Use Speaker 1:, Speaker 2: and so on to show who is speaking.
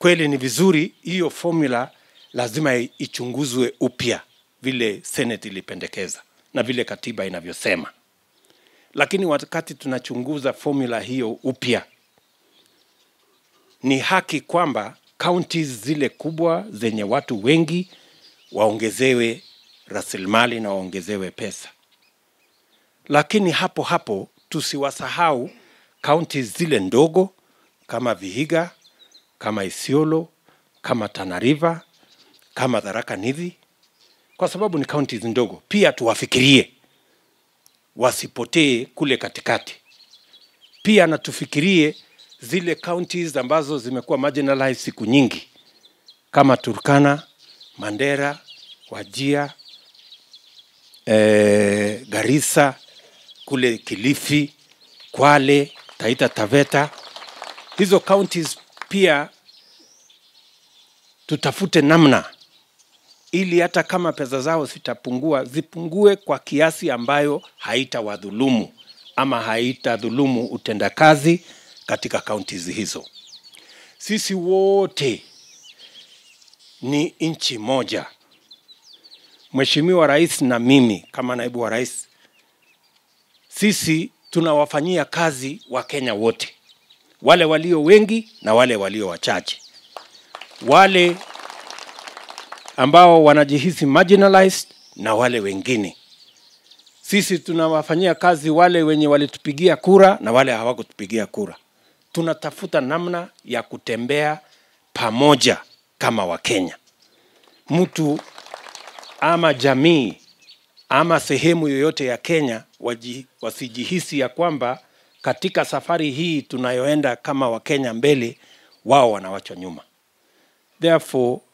Speaker 1: kweli ni vizuri hiyo formula lazima ichunguzwe upya vile Senate ilipendekeza na vile katiba inavyosema. Lakini wakati tunachunguza formula hiyo upya, ni haki kwamba counties zile kubwa zenye watu wengi waongezewe rasilimali na waongezewe pesa, lakini hapo hapo tusiwasahau counties zile ndogo kama Vihiga, kama Isiolo, kama Tana River, kama Tharaka Nithi, kwa sababu ni counties ndogo. Pia tuwafikirie wasipotee kule katikati. Pia na tufikirie zile counties ambazo zimekuwa marginalized siku nyingi kama Turkana, Mandera, Wajia, eh, Garissa, kule Kilifi, Kwale, Taita Taveta. Hizo counties pia tutafute namna ili hata kama pesa zao zitapungua zipungue kwa kiasi ambayo haitawadhulumu ama haitadhulumu utendakazi katika counties hizo. Sisi wote ni nchi moja. Mheshimiwa Rais na mimi kama naibu wa rais, sisi tunawafanyia kazi Wakenya wote, wale walio wengi na wale walio wachache, wale ambao wanajihisi marginalized na wale wengine. Sisi tunawafanyia kazi wale wenye walitupigia kura na wale hawakutupigia kura. Tunatafuta namna ya kutembea pamoja kama Wakenya. Mtu ama jamii ama sehemu yoyote ya Kenya waji, wasijihisi ya kwamba katika safari hii tunayoenda kama Wakenya mbele, wao wanawachwa nyuma. Therefore,